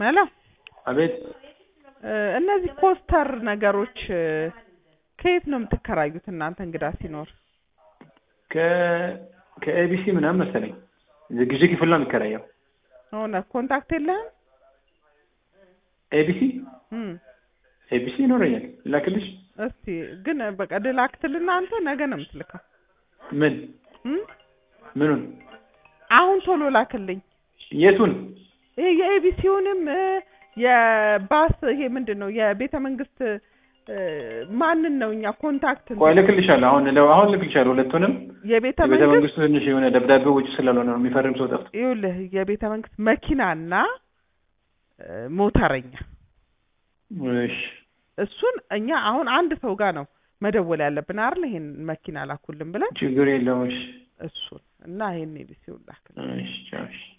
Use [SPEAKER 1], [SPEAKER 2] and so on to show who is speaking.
[SPEAKER 1] ሄሎ
[SPEAKER 2] አቤት
[SPEAKER 1] እ እነዚህ ኮስተር ነገሮች እ ከየት ነው የምትከራዩት እናንተ እንግዳ ሲኖር?
[SPEAKER 2] ከ ከኤቢሲ ምናምን መሰለኝ ግዢ ክፍል ነው የሚከራየው።
[SPEAKER 1] ሆነ ኮንታክት የለህም?
[SPEAKER 2] ኤቢሲ
[SPEAKER 1] እም
[SPEAKER 2] ኤቢሲ ይኖረኛል ላክልሽ።
[SPEAKER 1] እስቲ ግን በቃ ልላክትልና አንተ ነገ ነው የምትልከው።
[SPEAKER 2] ምን
[SPEAKER 1] እም
[SPEAKER 2] ምኑን
[SPEAKER 1] አሁን ቶሎ ላክልኝ።
[SPEAKER 2] የቱን
[SPEAKER 1] ይሄ የኤቢሲውንም እ የባስ ይሄ ምንድን ነው የቤተ መንግስት እ ማንን ነው እኛ ኮንታክት
[SPEAKER 2] ቆይ እልክልሻለሁ። አሁን ለው- አሁን እልክልሻለሁ ሁለቱንም።
[SPEAKER 1] የቤተ
[SPEAKER 2] የቤተ
[SPEAKER 1] መንግስት
[SPEAKER 2] መንግስቱ ትንሽ የሆነ ደብዳቤው ውጭ ስላልሆነ ነው የሚፈርም ሰው ጠፍቶ።
[SPEAKER 1] ይኸውልህ የቤተ መንግስት መኪናና እ ሞተረኛ
[SPEAKER 2] እሺ
[SPEAKER 1] እሱን እኛ አሁን አንድ ሰው ጋር ነው መደወል ያለብን አይደል? ይሄን መኪና ላኩልን ብለን
[SPEAKER 2] ችግር የለውም። እሺ
[SPEAKER 1] እሱን እና ይሄን ኤቢሲውን ላክልን።
[SPEAKER 2] እሺ ቻው እሺ